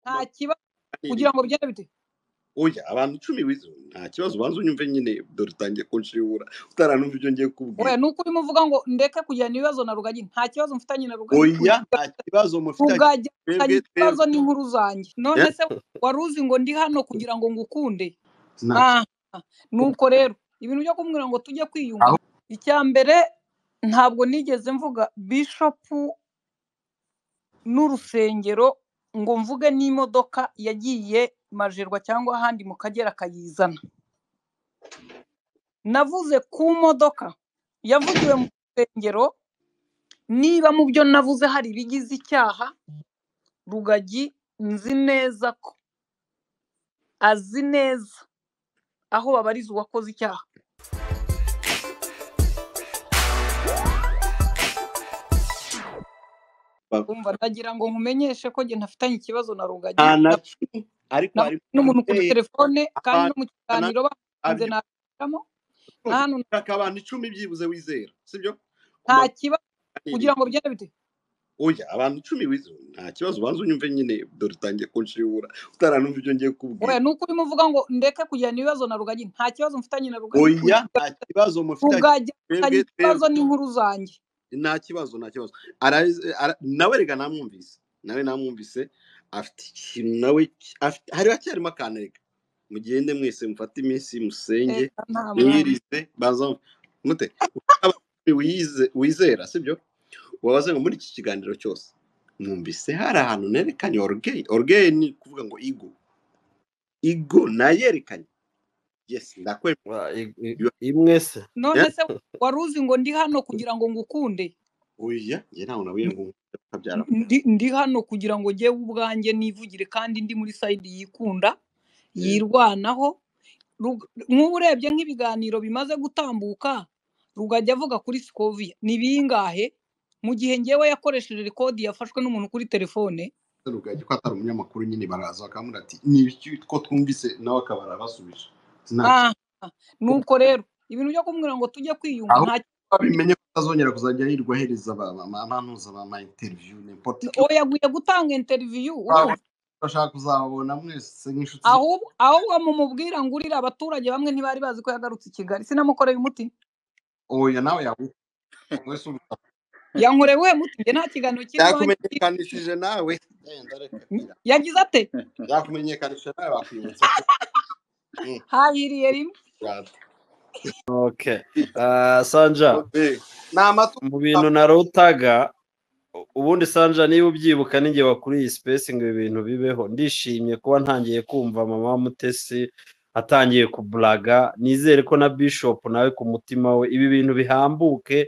nta kibazo kugira ngo bigende bite oya abantu icumi bizo nta kibazo ubanza unyumve nyine dore utangiye kunshibura utaranumva ibyo ngiye oya kubwira ni uko urimo uvuga ngo ndeke kugirana ibibazo na rugagi nta kibazo mfitanye na rugagi oya nta kibazo mufitanye rugagi twebwe mfitanye ikibazo twebwe n'inkuru zanjye none se wari uzi ngo ndi hano kugira ngo ngukunde nta Ah, nuko rero ibintu byo kumbwira ngo tujye kwiyunga aho icya mbere ntabwo nigeze mvuga bishopu n'urusengero ngo mvuge n'imodoka yagiye majerwa cyangwa ahandi mu kagera akayizana navuze ku modoka yavugiwe mu rusengero niba mu byo navuze hari ibigize icyaha rugagi nzi neza ko azi neza aho babariza uwakoze icyaha umva ndagira ngo nkumenyeshe ko njye ntafitanye ikibazo na rugagi nta na na- kimwe ariko hari nabonye n'umuntu kuri ababyeyi telefone kandi no abantu mu kiganiro bakunze abyo nabicamo na hano ushaka abantu icumi byibuze wizera sibyo ku nta kibazo kugira maganiro ngo bigende bite oya abantu icumi bizo nta kibazo ubanza unyumve nyine dore utangiye kunshibura utaranumva ibyo ngiye oya kubwira ni uko urimo uvuga ngo ndeke kugirana ibibazo na rugagi nta kibazo mfitanye na rugagi oya nta kibazo mufitanye rugagi twebwe mfitanye ikibazo twebwe n'inkuru zanjye nta kibazo nta kibazo Arazi- ara- nawe rega namwumvise nawe namwumvise afite ikintu nawe ki- afite hari hacyarimo akantu rega mugende mwese mufate iminsi musenge Eka nta mwana mwirize banza mute Aba- wize- wizera sibyo wabaze ngo muri iki kiganiro cyose mwumvise hari ahantu nerekanye orugeye orugeye ni kuvuga ngo igo igo nayerekanye yesi ndakwemera wa- i- i- You are- imwe se none yeah. se wari uzi ngo ndi hano kugira ngo ngukunde oya njye ntawe nabwiye ngo ukabyara ndi ndi hano kugira ngo njyewe ubwanjye nivugire kandi ndi muri sayidi yikunda yirwanaho Rug- nk'ubu urebye nk'ibiganiro bimaze gutambuka rugajya avuga kuri sikoviya ni bingahe mu gihe ngewe yakoresheje rekodi yafashwe n'umuntu kuri telefone rugagi ko atari umunyamakuru nyine baraza bakamubwira ati ni ibiki ko twumvise nawe akaba arabasubije nta Ah, nuko rero ibintu byo kumbwira ngo tujye kwiyunga aho nta babimenye ko atazongera kuzajya yirirwa ahereza abantuza ba ma interiviyu n'importe ki oya aguye gutanga interiviyu bawe urumva bashaka kuzababona mwese nk'inshuti ze ahubwo ahubwo mumubwira ngo urira abaturage bamwe ntibari bazi ko yagarutse i Kigali sinamukoreye umuti oya nawe yaguha wese uruta yankoreye we muti njye nta kiganiro kiri iwanjye yakumenyekanishije nawe genda reka kwira. yagize ate yakumenyekanishije nawe bakwibutsa ko Mm, hahiriye rimwe rata. okay Ah, sanja Okay. ni amatungo mu bintu narutaga u- ubundi sanja niba ubyibuka n'igihe wakuriye iyi sipesi ngo ibi bintu bibeho ndishimye kuba ntangiye kumva mama mutesi atangiye kuburaga nizere ko na bishopu nawe ku mutima we ibi bintu bihambuke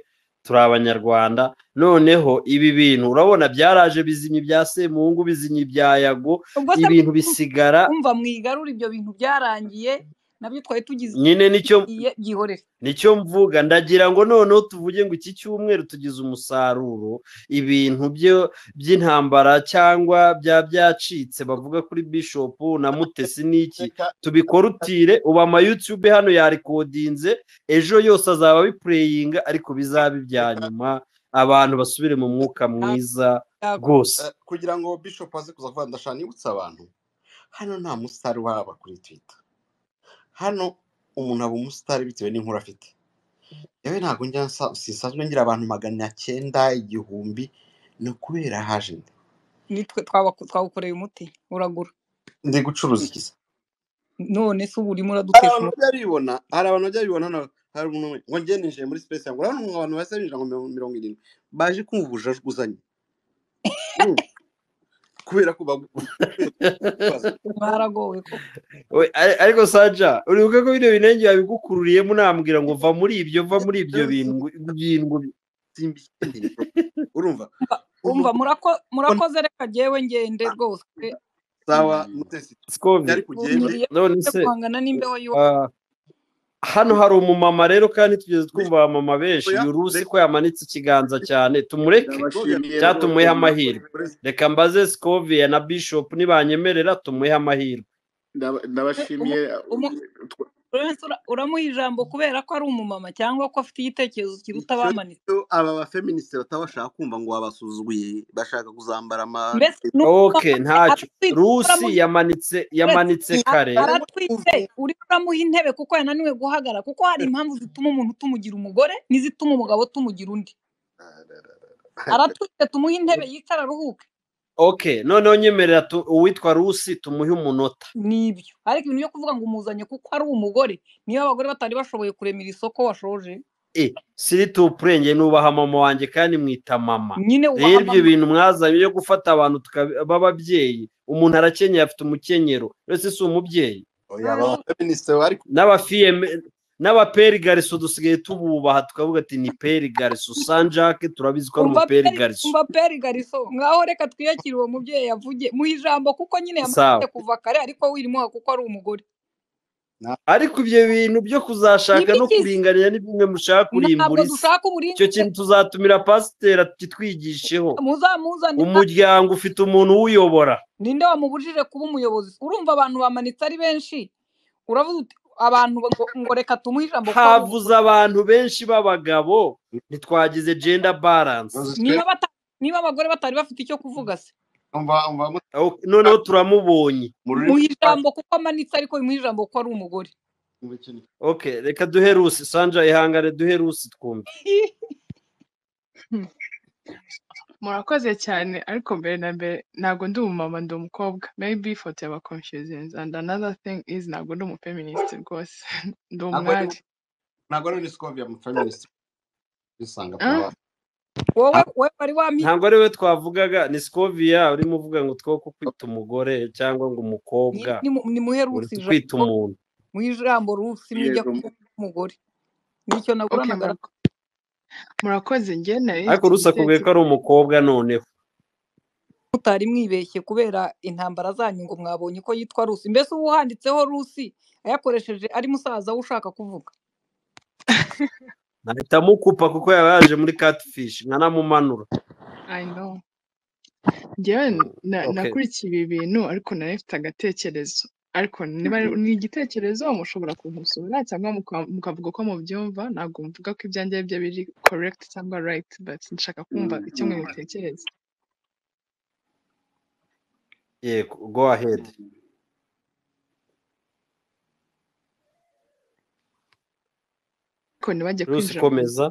turi abanyarwanda noneho ibi bintu urabona byaraje bizimye ibya semungu bizimye ibya yago ubwo se ibintu bisigara umva mwigarure ibyo bintu byarangiye nabyo twari tugize nyine nicyo iye byihorere nicyo mvuga ndagira ngo noneho tuvuge ngo iki cyumweru tugize umusaruro ibintu byo by'intambara cyangwa bya byacitse bavuga kuri bishopu na mutesi n'iki reka tubikorutire ubu amayutube hano yarikodinze ejo yose azaba abipureyinga ariko bizabe ibya reka nyuma abantu basubire mu mwuka mwiza rwose Eh, kugira ngo bishop aze kuza kuvuga ndashaka nibutsa abantu hano nta musitari waba kuri twitter hano umuntu aba umusitari bitewe n'inkuru afite yewe ntabwo njya nsa- sisanzwe ngira abantu magana cyenda igihumbi ni ukubera haje nde nitwe twabaku- twawukoreye umuti uragura ndi gucuruza iki se none se ubu urimo hari uradutesha abantu umutwe bajya bibona hari abantu bajya bibona hano hari umuntu umwe, ngo ngende ninjiye muri space yangu urabona umuntu abantu basa binjira ngo mirongo mirongo irindwi baje kumva ubujajwuzanye kubera ko bagubaza mwaragowe koko We- ari- ariko saja uribuka ko bino binenge babigukururiyemo unambwira ngo va muri ibyo va muri ibyo bintu bintu simba ikindi urumva Umva umuntu umva, murako- murakoze reka jyewe ngende rwose sawa mutesi sikovi yari kugende ndumiye none no se guhangana n'imbeho y'uwo ah, hano hari umumama rero kandi tugeze twumva abamama benshi oya yurusi reka ko yamanitse ikiganza cyane tumureke Sylvia, ndabashimiye rwose cyatumuyeho amahirwe murakoze reka mbaze sikoviya na bishopu nibanyemerera tumuhe amahirwe Ndaba- umu- ndabashimiye umu- uramuha ijambo kubera ko ari umumama cyangwa ko afite igitekerezo kiruta abamanitse Icyo aba bafeministe bataba bashaka kumva ngo wabasuzuguye bashaka kuzambara ama mbese ni ok ntacyo aratwite, rusi uramuha- yamanitse yamanitse kare aratwite uriho uramuha intebe kuko yananiwe guhagarara kuko hari impamvu zituma umuntu tumugira umugore n'izituma umugabo tumugira undi aratwite tumuhe intebe yicara aruhuke ok noneho nyemerera tu- uwitwa rusi tumuhe umunota nibyo ariko ibintu byo kuvuga ngo umuzanye kuko ari umugore niba abagore batari bashoboye kuremera isoko washoje e siri tupurenge nubaha mama wanjye kandi mwita mama nyine rero wahamama- ibyo bintu mwazanye byo gufata abantu tuka- b'ababyeyi umuntu arakenyeye afite umukenyero ese si umubyeyi Oya, aba bafeministe bari n'abafiyeme n'abaperi gariso dusigaye tububaha tukavuga ati ni peri gariso sanjake turabizi ko ari umva umuperi peri- gariso umva peri gariso ngaho reka twiyakire uwo mubyeyi yavugiye mu ijambo kuko nyine Sawa. yamaze kuva kare ariko wirimuha kuko ari umugore ariko ibyo bintu byo kuzashaka no Nibiki- kuringanira ni bimwe mushaka ntabwo kurimbura isi dushaka icyo uburinganire kintu tuzatumira pasiteri kitwigisheho muzamuzanira umuryango ufite umuntu uwuyobora ninde wamubujije kuba umuyobozi urumva abantu bamanitse ari benshi uravuga uti abantu ngo, ngo reka tumuhe ijambo kuko ari umugore." havuze abantu benshi b'abagabo ntitwagize jenda baranse niba bata- niba abagore batari bafite icyo kuvuga se noneho turamubonye mu muhe rurimi ijambo kuko amanitse ariko bimuhe ijambo kuko ari umugore ok reka duhe rusi sanja ihangane duhe rusi twumve murakoze cyane ariko mbere na mbere ntabwo ndi umumama ndi umukobwa maybe ifoto yaba confusing and another thing is ntabwo ndi umufeminist rwose ndi Ntabwo ari umwari ntabwo ari unisikove ya mufeministe bisanga Ah. wowe wowe wari wampi ntabwo ari we twavugaga ni sikoviya urimo uvuga ngo two ko kwita umugore cyangwa ngo umukobwa Nimu- nimuhe uri rusi kwita ijambo umuntu mu ijambo rusi mujya Yego. kuvuga umugore nicyo Okay, naburanaga murako- murakoze njye nari ariko rusi akubwiye ko ari umukobwa noneho mutari mwibeshye kubera intambara zanyu ngo mwabonye ko yitwa rusi mbese uba uhanditseho rusi ayakoresheje ari musaza we ushaka kuvuga nahita amukupa kuko yaba yaje muri katifishi nkanamumanura I know njyewe na, okay. nakurikiye ibi bintu ariko nari mfite agatekerezo ariko niba ari- ni igitekerezo mushobora kumusura cyangwa muka- mukavuga uko mubyumva ntabwo mvuga ko ibyanjye byo biri correct cyangwa right but nshaka kumva icyo mwe mutekereza yego go ahead ariko ntibajye rusi kwinjira mu komeza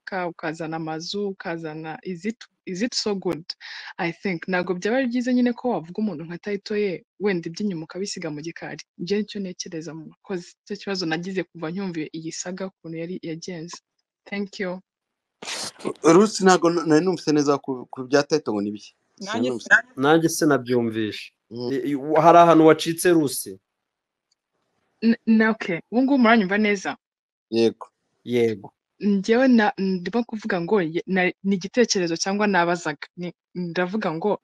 ka ukazana amazu ukazana is it, is it so good i think ntabwo byaba ari byiza nyine ko wavuga umuntu nka tayito ye wenda iby'inyuma ukabisiga mu gikari ibyo nicyo ntekereza mu bakozi icyo kibazo nagize kuva ncyumviye iyi saga ukuntu yari yagenze thank you rusi ntabwo nari numvise neza ku ku bya tayito ngo ni ibiki Nanjye Sinumvise. nanjye se nabyumvishe Mm. I- i- hari ahantu wacitse rusi N- na okay ubu ngubu muranyumva neza yego yego njyewe na- ndimo kuvuga ngo ye- na- ni igitekerezo cyangwa nabazaga Ni- ndavuga ngo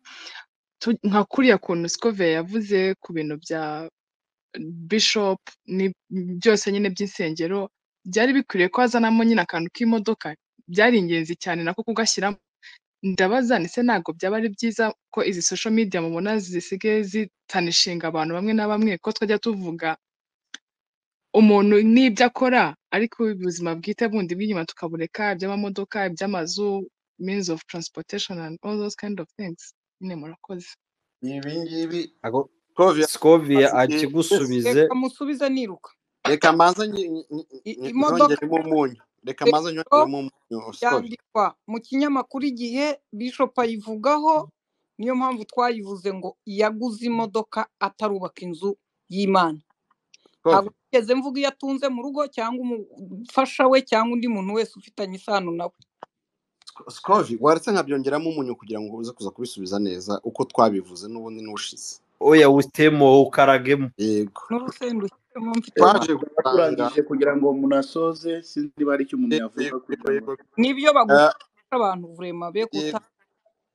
tu- nka kuriya kuntu sikove yavuze ku bintu bya bishop ni byose nyine by'insengero byari bikwiriye ko hazanamo nyine akantu k'imodoka byari ingenzi cyane nako kugashyiramo ndabaza ni se ntabwo byaba ari byiza ko izi social media mubona zisigaye zitanishinga abantu bamwe na bamwe ko twajya tuvuga umuntu n'ibyo akora ariko ubuzima bwite bundi bw'inyuma tukabureka iby'amamodoka iby'amazu means of transportation and all those kind of things nyine murakoze ibi ngibi Ako- Kovia, sikovia azi igihe akigusubize reka musubize niruka reka manza nyi- nyi- I- nyi- imodoka nyongeremo umunyu reka manza nyongeremo umunyu Sikovi. yandikwa mu kinyamakuru igihe bishop ayivugaho niyo mpamvu twayivuze ngo yaguze imodoka atarubaka inzu y'imana Sikovi. ntabwo nigeze mvuga iyo atunze mu rugo cyangwa umufasha we cyangwa undi muntu wese ufitanye isano nawe sikovi waretse nkabyongeramo umunyu kugira ngo uze kuza kubisubiza neza uko twabivuze n'ubundi n'ubushize oya wutemo ukaragemo yego n'urusenda ushyiremo mfite twaje gutanga turangije kugira ngo munasoze sinzi niba hari icyo umuntu yavuga yego kugira yego ngo yego n'ibyo Eh, bagufasha abantu vurema be guta yego,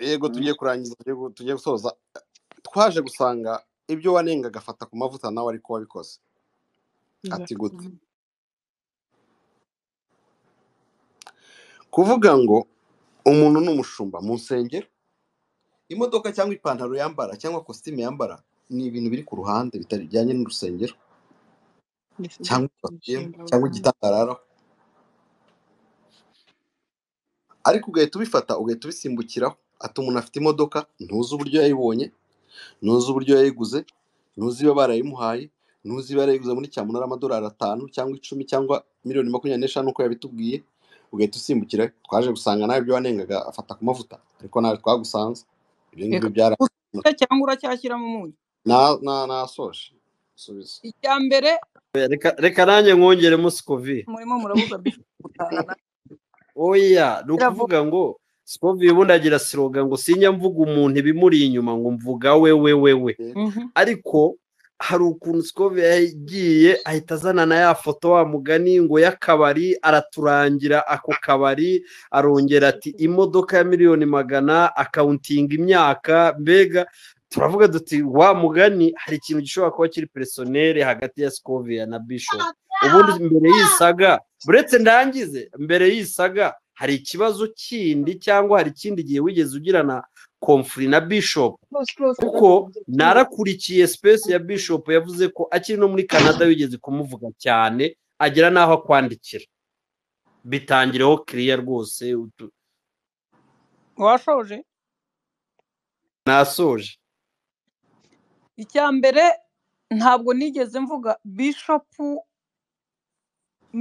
yego Mm. tugiye kurangiza tugiye gu- tugiye gusoza twaje gusanga ibyo wanenga agafata ku mavuta nawe ariko wabikoze ati gute Exactement. kuvuga ngo umuntu ni umushumba mu nsengero imodoka cyangwa ipantaro yambara cyangwa kositimu yambara ni ibintu biri ku ruhande bitajyanye n'urusengero mbese cyangwa ikositimu cyangwa igitangarara ariko ugahita ubifata ugahita ubisimbukiraho ati umuntu afite imodoka ntuzi uburyo yayibonye ntuzi uburyo yayiguze ntuzi iyo barayimuhaye ntuzi iyo yarayiguze muri cyamunara amadolari atanu cyangwa icumi cyangwa miliyoni makumyabiri n'eshanu uko yabitubwiye ugahita usimbukira twaje gusanga nawe ibyo wanengaga afata ku mavuta ariko nawe twagusanze ibyo ngibyo byara cyangwa uracyashyira mu munyu na- na- nasoje subiza icya mbere reka reka nanjye mwongeremo sikovi murimo murabuza bishop gutaha na- oya ni Iravuga. ukuvuga ngo sikovi ubundi agira siroga ngo sinya mvuga umuntu ibimuri inyuma ngo mvuga we we we we Mhm. ariko hari ukuntu sikove yagiye ahita azana na ya foto wa mugani ngo y'akabari araturangira ako kabari arongera ati imodoka ya miliyoni magana akawuntinga imyaka mbega turavuga duti wa mugani hari ikintu gishobora kuba kiri peresoneri hagati ya sikovia na bishop ubundi mbere y'isaga buretse ndangize mbere y'isaga hari ikibazo kindi cyangwa hari ikindi gihe wigeze ugirana komfuri na bishop kuko narakurikiye space ya bishop yavuze ko akiri no muri canada yigeze kumuvuga cyane agera n'aho akwandikira bitangireho kiriya rwose utu- washoje nasoje icya mbere ntabwo nigeze mvuga bishopu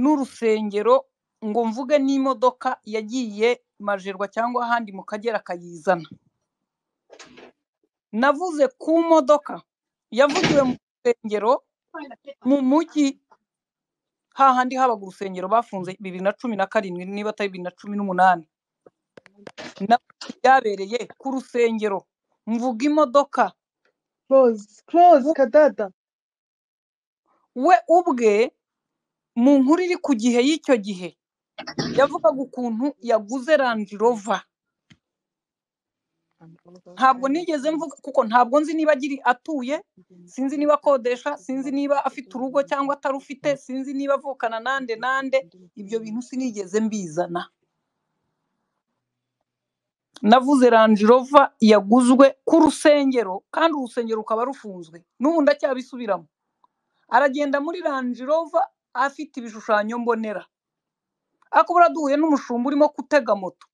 n'urusengero ngo mvuge n'imodoka yagiye majerwa cyangwa ahandi mu kagera akayizana navuze ku modoka yavugiwe mu rusengero mu mujyi hahandi habaga urusengero bafunze bibiri na cumi na karindwi niba atari bibiri na cumi n'umunani navuze ibyabereye ku rusengero mvuga imodoka we ubwe mu nkuru iri ku gihe y'icyo gihe yavugaga ukuntu yaguze Range Rover ntabwo nigeze mvuga kuko ntabwo nzi niba agiri atuye sinzi niba akodesha sinzi niba afite urugo cyangwa atarufite sinzi niba avukana nande nande ibyo bintu sinigeze mbizana navuze Range Rover yaguzwe ku rusengero kandi urusengero rukaba rufunzwe n'ubu ndacyabisubiramo aragenda muri Range Rover afite ibishushanyo mbonera ariko buriya duhuye n'umushumba urimo gutega moto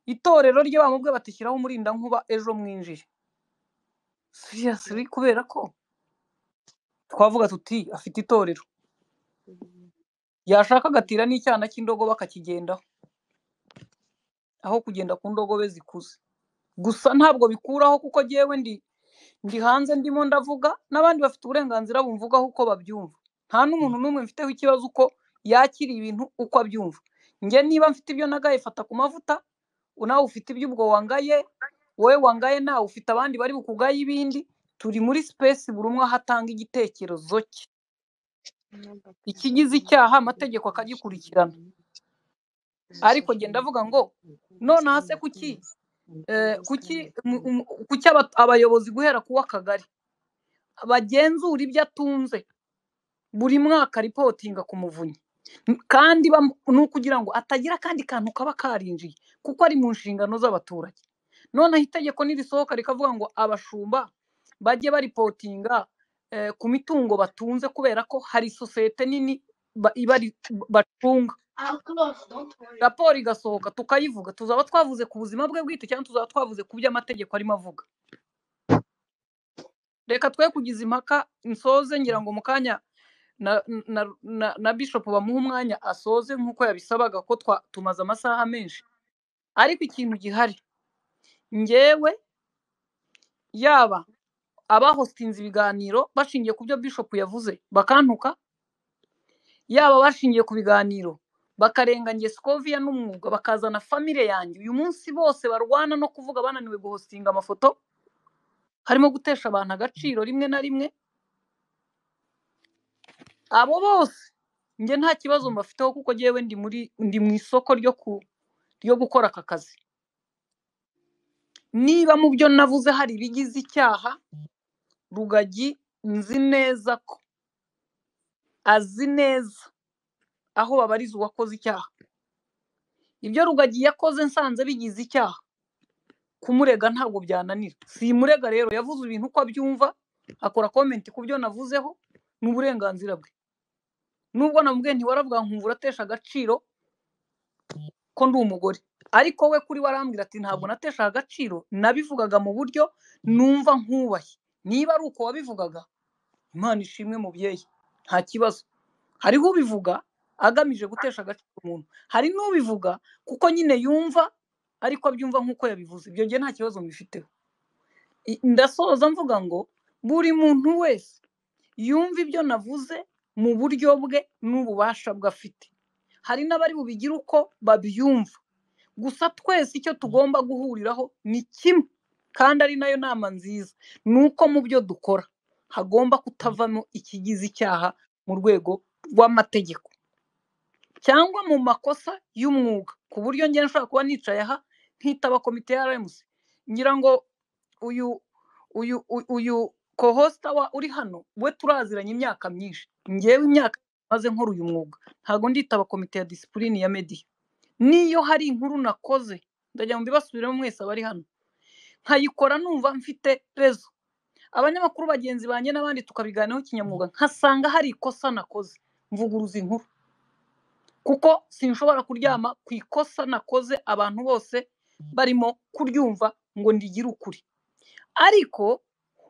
itorero rye bamubwe batishyiraho umurindankuba ejo mwinjire siriyasiri kubera ko twavuga tuti afite itorero yashaka agatira n'icyana cy'indogobe akakigendaho aho kugenda ku ndogobe zikuze gusa ntabwo bikuraho kuko jyewe ndi ndi hanze ndimo ndavuga n'abandi bafite uburenganzira bumvugaho uko babyumva nta n'umuntu n'umwe mfiteho ikibazo uko yakira ibintu uko abyumva njye niba mfite ibyo nagaye fata ku mavuta nawe ufite ibyo ubwo wangaye wowe wangaye nawe ufite abandi bari bukugaye ibindi turi muri sipesi buri umwe aho atanga igitekerezo cye ikigize icyaha amategeko akagikurikirana ariko njye ndavuga ngo nonaha se kuki eh, kuki mu- mu- kuki aba- abayobozi guhera ku w'akagari bagenzura ibyo atunze buri mwaka ripotinga ku muvunyi N- kandi bam- ni ukugira ngo atagira akandi kantu kaba karinjiye kuko ari mu nshingano z'abaturage noneho itegeko nirisohoka rikavuga ngo abashumba bajye baripotinga eh, ku mitungo batunze kubera ko hari sosiyete nini ba- ibari bacunga raporo igasohoka tukayivuga tuzaba twavuze ku buzima bwe bwite cyangwa tuzaba twavuze ku byo amategeko arimo avuga reka twe kugiza impaka nsoze ngira ngo mu kanya na, na, na, na bishop bamuha umwanya asoze nk'uko yabisabaga ko twa, tumaze amasaha menshi ariko ikintu gihari njyewe yaba abahostinze ibiganiro bashingiye ku byo bishop yavuze bakantuka yaba bashingiye ku biganiro bakarengangiye sikoviya n'umwuga bakazana famire yanjye uyu munsi bose barwana no kuvuga bananiwe guhostinga amafoto harimo gutesha abantu agaciro rimwe na rimwe abo bose njye nta kibazo mbafiteho kuko njyewe ndi muri ndi mu isoko ryo ku ryo gukora aka kazi niba mu byo navuze hari ibigize icyaha rugagi nzi neza ko azi neza aho babariza uwakoze icyaha ibyo rugagi yakoze nsanze bigize icyaha kumurega ntabwo byananira simurega rero yavuze ibintu uko abyumva akora komenti ku byo navuzeho ni uburenganzira bwe nubwo namubwiye ntiwaravuga nkumva uratesha agaciro ko ndi umugore ariko we kuri we arambwira ati ntabwo natesha agaciro nabivugaga mu buryo numva nkubaye niba ari uko wabivugaga imana ishimwe mubyeyi nta kibazo hariho ubivuga agamije gutesha agaciro umuntu hari n'ubivuga kuko nyine yumva ariko abyumva nk'uko yabivuze ibyo ngiye nta kibazo mbifiteho I- ndasoza mvuga ngo buri muntu wese yumve ibyo navuze mu buryo bwe n'ububasha bwe afite hari n'abari bubigire uko babyumva gusa twese icyo tugomba guhuriraho ni kimwe kandi ari nayo nama nziza ni uko mu byo dukora hagomba kutavamo ikigize icyaha mu rwego rw'amategeko cyangwa mu makosa y'umwuga ku buryo njye nshobora kuba nicaye aha nkitaba komite ya RMC ngira ngo uyu uyu uyu- uyu kohosita wa uri hano we turaziranye imyaka myinshi ngewe imyaka maze nkora uyu mwuga ntabwo nditaba komite ya disipurine ya mediya niyo hari inkuru nakoze ndajya mu bibasubiremo mwese abari hano nkayikora numva mfite rezo abanyamakuru bagenzi banjye n'abandi tukabiganiraho kinyamwuga nkasanga hari ikosa nakoze mvuguruza inkuru kuko sinshobora kuryama ku ikosa nakoze abantu bose barimo kuryumva ngo ndigire ukuri ariko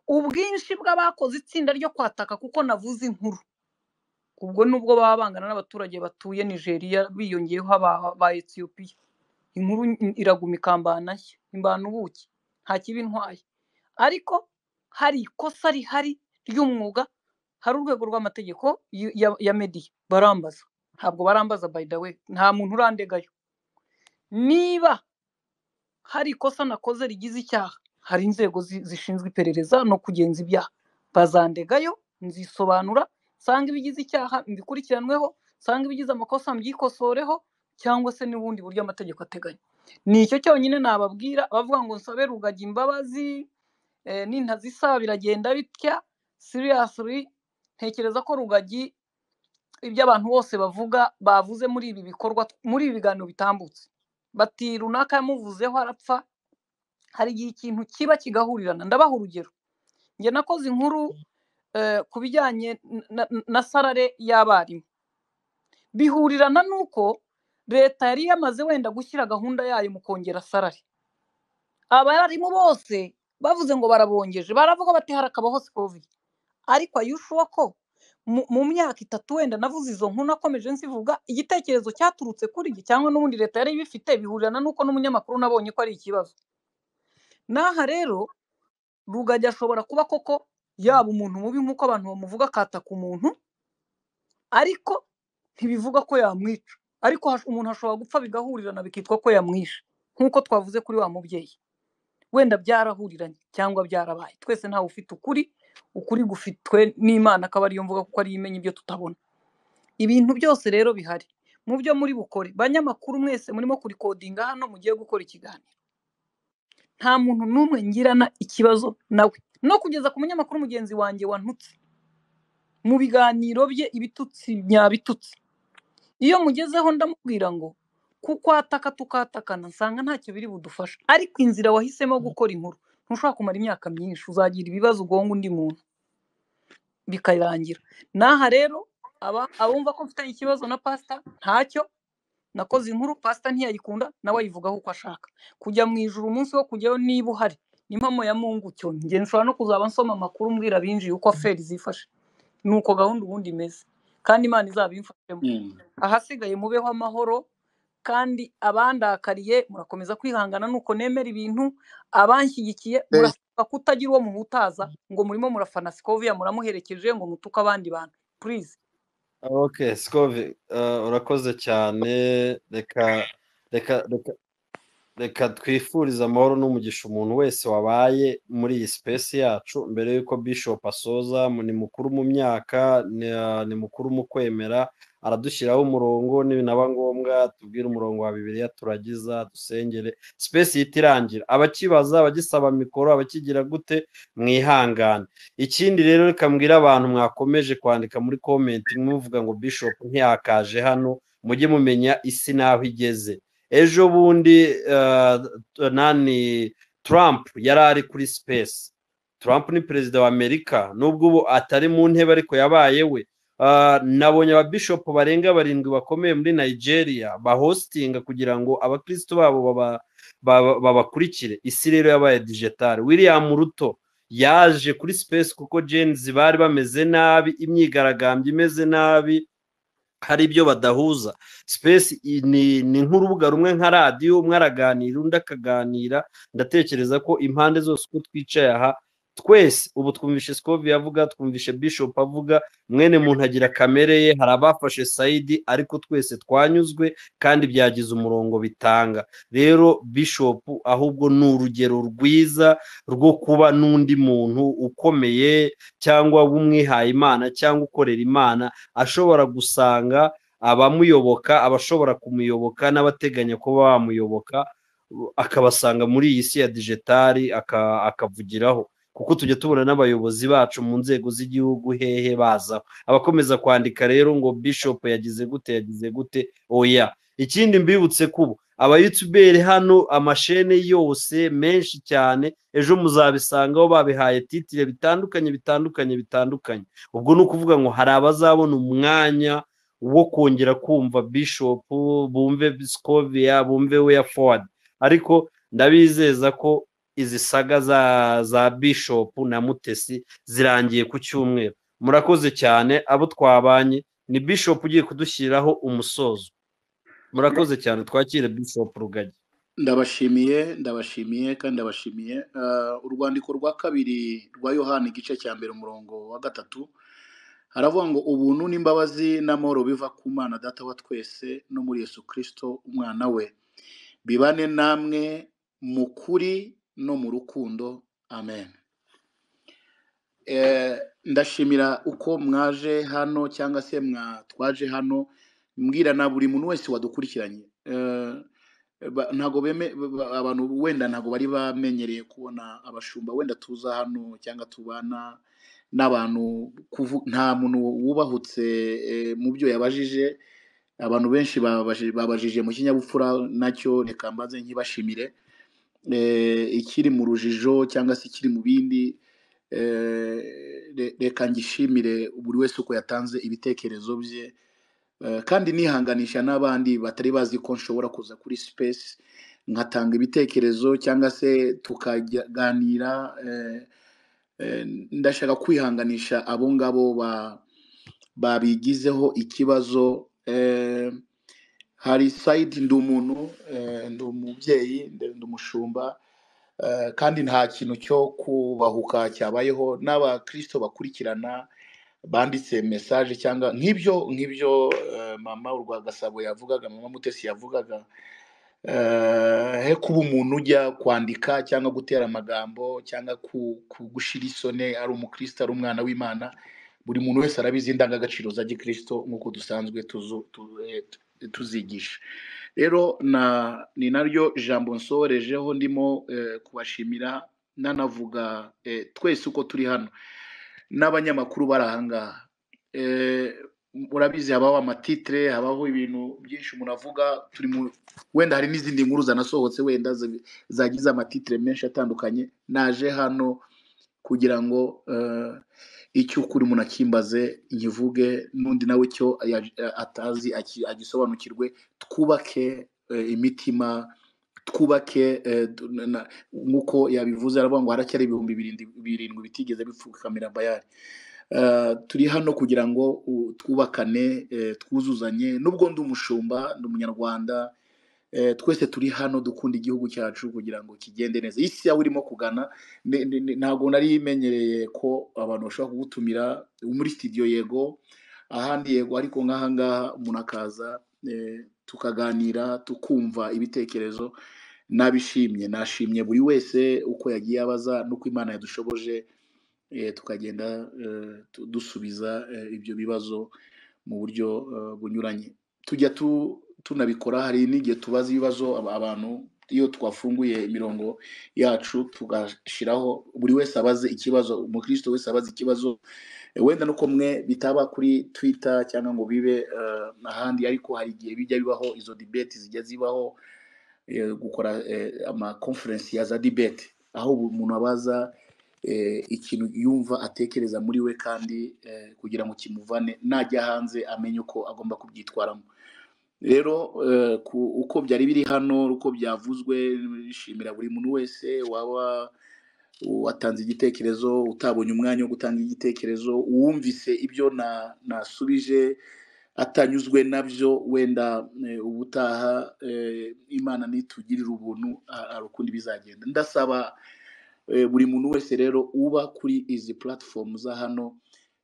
ubwinshi bw'abakoze itsinda ryo kwataka kuko navuze inkuru ubwo nubwo baba bangana n'abaturage batuye nigeria biyongeyeho aba ba etiyopiya inkuru iraguma ikambana nshya imbana ubuki nta kibi intwaye ariko hari ikosa rihari ry'umwuga hari urwego rw'amategeko y- ya- ya mediya barambaza ntabwo barambaza by the way nta muntu urandegayo niba hari ikosa nakoze rigize icyaha hari inzego zi- zishinzwe iperereza no kugenza ibyaha bazandegayo nzisobanura nsanga ibigize icyaha mbikurikiranweho nsanga ibigize amakosa mbyikosoreho cyangwa se n'ubundi buryo amategeko ateganya ni icyo cyonyine nababwira abavuga ngo nsabe rugagi imbabazi eh, nintazisaba biragenda bitya seriously ntekereza ko rugagi ibyo abantu bose bavuga bavuze muri ibi bikorwa muri ibi biganiro bitambutse bati runaka yamuvuzeho arapfa hari igihe ikintu kiba kigahurirana ndabaha urugero njye nakoze inkuru eh, ku bijyanye na- na- na sarare y'abarimu bihurirana n'uko leta yari yamaze wenda gushyira gahunda yayo mu kongera sarare abarimu bose bavuze ngo barabongeje baravuga bati harakabaho sikovi ariko ayushuwa ko mu- mu myaka itatu wenda navuze izo nkuru nakomeje nzivuga igitekerezo cyaturutse kuri njye cyangwa n'ubundi leta yari ibifite bihurirana n'uko n'umunyamakuru nabonye ko ari ikibazo n'aha rero rugagi ashobora kuba koko yaba umuntu mubi nk'uko abantu bamuvuga akataka umuntu ariko ntibivuga ko yamwica ariko hash- umuntu ashobora gupfa bigahurirana bikitwa ko yamwishe nk'uko twavuze kuri wa mubyeyi wenda byarahuriranye cyangwa byarabaye twese ntawe ufite ukuri ukuri gufitwe n'imana akaba ariyo mvuga kuko ariyo imenya ibyo tutabona ibintu byose rero bihari mu byo muri bukore banyamakuru mwese murimo kurikodinga hano mugiye gukora ikiganiro nta muntu n'umwe ngirana ikibazo nawe no kugeza ku munyamakuru mugenzi wanjye wantutse mu biganiro bye ibitutsi nyabitutsi iyo mugezeho ndamubwira ngo kukwataka tukatakana nsanga ntacyo biri budufasha ariko inzira wahisemo gukora inkuru ntushobora kumara imyaka myinshi uzagira ibibazo ugonga undi muntu bikarangira n'aha rero aba- abumva ko mfitanye ikibazo na pasita ntacyo nakoze inkuru pasita ntiyayikunda nawe ayivugaho uko ashaka kujya mu ijuru umunsi wo kujyayo niba uhari n'impamo ya mungu cyo njye nshobora no kuzaba nsoma amakuru mbwira abinjiye uko feri zifashe nuko gahunda ubundi imeze kandi imana izabimfashemo Mm. ahasigaye mubeho amahoro kandi abandakariye murakomeza kwihangana nuko nemera ibintu abanshyigikiye Thank murasabwa kutagira uwo muhutaza ngo murimo murafana sikoviya muramuherekeje ngo mutuke abandi bantu purize okay sikovi eh, urakoze cyane reka reka reka reka twifurize amahoro n'umugisha umuntu wese wabaye muri iyi sipesi yacu mbere y'uko bishop asoza mu- ni mukuru mu myaka ni ah, ni mukuru mu kwemera aradushyiraho umurongo naba ngombwa tubwire umurongo wa bibiliya turagiza dusengere sipesi ihita irangira abakibaza abagisaba mikoro abakigira gute mwihangane ikindi rero reka mbwire abantu mwakomeje kwandika muri komenti muvuga ngo bishop ntiyakaje hano mujye mumenya isi n'aho igeze ejo bundi eh, t- nani trump yari ari kuri space trump ni perezida wa amerika nubwo ubu atari mu ntebe ariko yabaye we Ah, nabonye ababishopu barenga barindwi bakomeye muri nigeria bahositinga kugira ngo abakristo babo baba- baba- babakurikire isi rero yabaye digitale william ruto yaje kuri space kuko genzi bari bameze nabi imyigaragambyo imeze nabi hari ibyo badahuza space i- ni ni nk'urubuga rumwe nka radiyo umwe araganira undi akaganira ndatekereza ko impande zose uko twicaye aha twese ubu twumvishe sikovi avuga twumvishe bishop avuga mwene muntu agira kamere ye hari abafashe sayidi ariko twese twanyuzwe kandi byagize umurongo bitanga rero bishop ahubwo ni urugero rwiza rwo kuba n'undi muntu ukomeye cyangwa w'umwihaye imana cyangwa ukorera imana ashobora gusanga abamuyoboka abashobora kumuyoboka n'abateganya kuba bamuyoboka u- akabasanga muri iyi si ya digitali aka- akavugiraho kuko tujya tubona n'abayobozi bacu mu nzego z'igihugu hehe bazaho abakomeza kwandika rero ngo bishop yagize gute yagize gute oya ikindi mbibutse kubo abayutuberi hano amashene yose menshi cyane ejo muzabisangaho babihaye titire bitandukanye bitandukanye bitandukanye ubwo ni ukuvuga ngo hari abazabona umwanya wo kongera kumva bishop bumve scovia bumve weya ford ariko ndabizeza ko izi saga za za bishop na mutesi zirangiye ku cyumweru murakoze cyane abo twabanye ni bishop ugiye kudushyiriraho umusozo murakoze cyane twakire bishop rugagi ndabashimiye ndabashimiye kandi ndabashimiye Ah, urwandiko rwa kabiri rwa yohani igice cya mbere umurongo wa gatatu haravuga ngo ubuntu n'imbabazi n'amahoro biva ku mwana data wa twese no muri yesu kirisito umwana we bibane namwe mu kuri no mu rukundo amen Eh, ndashimira uko mwaje hano cyangwa se mwa twaje hano mbwira na buri muntu wese wadukurikiranye Eh, ba- ntago beme ba- abantu wenda ntago bari bamenyereye kubona abashumba wenda tuza hano cyangwa tubana n'abantu kuvu- nta muntu wubahutse eh, mu byo yabajije abantu benshi babaji- babajije mu kinyabupfura nacyo reka mbaze nkibashimire eh, ikiri mu rujijo cyangwa se ikiri mu bindi eh, re- reka ngishimire buri wese uko yatanze ibitekerezo bye eh, kandi nihanganisha n'abandi batari bazi ko nshobora kuza kuri sipesi nkatanga ibitekerezo cyangwa se tukaganira eh, eh, ndashaka kwihanganisha abo ngabo ba- babigizeho ikibazo eh, hari sayidi ndi umuntu eh, ndi umubyeyi ndi ndi umushumba Eh, kandi nta kintu cyo kubahuka cyabayeho n'abakristo bakurikirana banditse mesaje cyangwa nk'ibyo nk'ibyo eh, mama urwagasabo yavugaga mama mutesi yavugaga Eh, he kuba umuntu ujya kwandika cyangwa gutera amagambo cyangwa ku- kugushira isoni ari umukristo ari umwana w'imana buri muntu wese arabizi indangagaciro za gikristo nk'uko dusanzwe tuzu- tu- eh, tuzigisha rero na ni naryo jambo nsorejeho ndimo eh, kubashimira nanavuga eh, twese uko turi hano n'abanyamakuru bari ahangaha Eh, urabizi habaho amatitire habaho ibintu byinshi umuntu avuga turi mu wenda hari n'izindi nkuru zanasohotse wenda zi- zagize amatitire menshi atandukanye naje hano kugira ngo eh, icyo ukuri umuntu akimbaze nkivuge n'undi nawe icyo ya- atazi aki- agisobanukirwe twubake eh, imitima twubake eh, du- na- na- nk'uko yabivuze aravuga ngo haracyari ibihumbi birindi- birindwi bitigeze bipfukamira bayari Eh, turi hano kugira ngo u- twubakane eh, twuzuzanye nubwo ndi umushumba ndi umunyarwanda Eh, twese turi hano dukunda igihugu cyacu kugira ngo kigende neza isi yawe urimo kugana ni- ni- ni- ntabwo nari imenyereye ko abantu bashobora kugutumira muri studio yego ahandi yego ariko nk'ahangaha umuntu akaza eh, tukaganira tukumva ibitekerezo nabishimye nashimye buri wese uko yagiye abaza n'uko imana yadushoboje eh, tukagenda eh, tu- dusubiza eh, ibyo bibazo mu buryo eh, bunyuranye tujya tu- tunabikora hari n'igihe tubaza ibibazo aba- abantu iyo twafunguye imirongo yacu tugashyiraho buri wese abaze ikibazo umukristo wese abaze ikibazo Eh, wenda nuko mwe bitaba kuri twitter cyangwa ngo bibe eh, ahandi ariko hari igihe bijya bibaho izo debate zijya zibaho eh, gukora ama conference ya za debate aho umuntu abaza eh, ikintu yumva atekereza muri we kandi eh, kugira ngo kimuvane najya hanze amenye uko agomba kubyitwaramo rero eh, ku- uko byari biri hano uko byavuzwe bishimira buri muntu wese waba watanze igitekerezo utabonye umwanya wo gutanga igitekerezo uwumvise ibyo na- nasubije atanyuzwe nabyo wenda eh, ubutaha eh, imana nitugirira ubuntu a- hari ukundi bizagenda ndasaba eh, buri muntu wese rero uba kuri izi platform za hano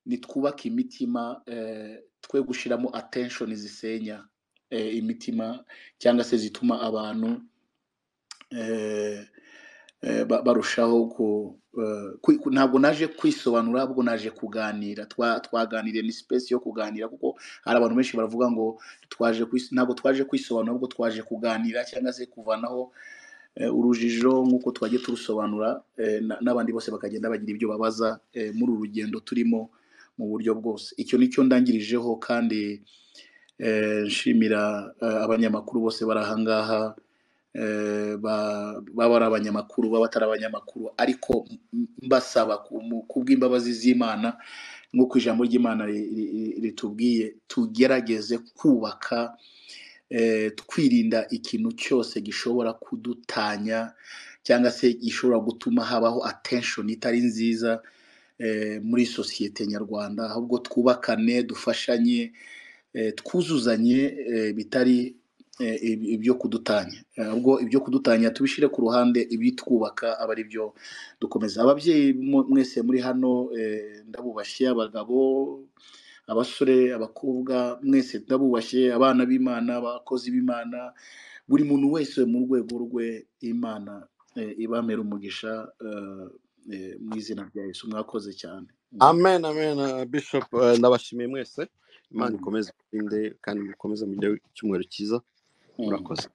nitwubake imitima eh, twe gushyiramo attention zisenya eh, imitima cyangwa se zituma abantu eh, eh, ba- barushaho ku eh, kwi- ku- ntabwo naje kwisobanura ahubwo naje kuganira Twa- twaganiriye ni space yo kuganira kuko hari abantu benshi baravuga ngo twaje kwis- ntabwo twaje kwisobanura ahubwo twaje kuganira cyangwa se kuvanaho eh, urujijo nk'uko twagiye turusobanura eh, na- n'abandi bose bakagenda bagira ibyo babaza eh, muri uru rugendo turimo mu buryo bwose icyo ni cyo ndangirijeho kandi eh, nshimira eh, abanyamakuru bose bari ahangaha eh, ba- baba ari abanyamakuru baba atari abanyamakuru ariko m- mbasaba ku- mu- kubw'imbabazi z'imana nk'uko ijambo ry'imana ri- ri- ritubwiye tugerageze kubaka eh, twirinda ikintu cyose gishobora kudutanya cyangwa se gishobora gutuma habaho attention itari nziza eh, muri sosiyete nyarwanda ahubwo twubakane dufashanye eh, twuzuzanye eh, bitari eh, ib- ibyo kudutanya Eh, ahubwo ibyo kudutanya tubishyire ku ruhande ibitwubaka aba ari byo dukomeza ababyeyi mu- mwese muri hano eh, ndabubashye abagabo abasore abakobwa mwese ndabubashye abana b'imana abakozi b'imana buri muntu wese mu rwego rwe imana eh, ibamera umugisha eh, eh, mu izina rya yesu mwakoze cyane amen amen uh, bishop uh, ndabashimiye mwese imana Mm, ikomeze irinde kandi mukomeze mujye icyumweru cyiza mm, murakoze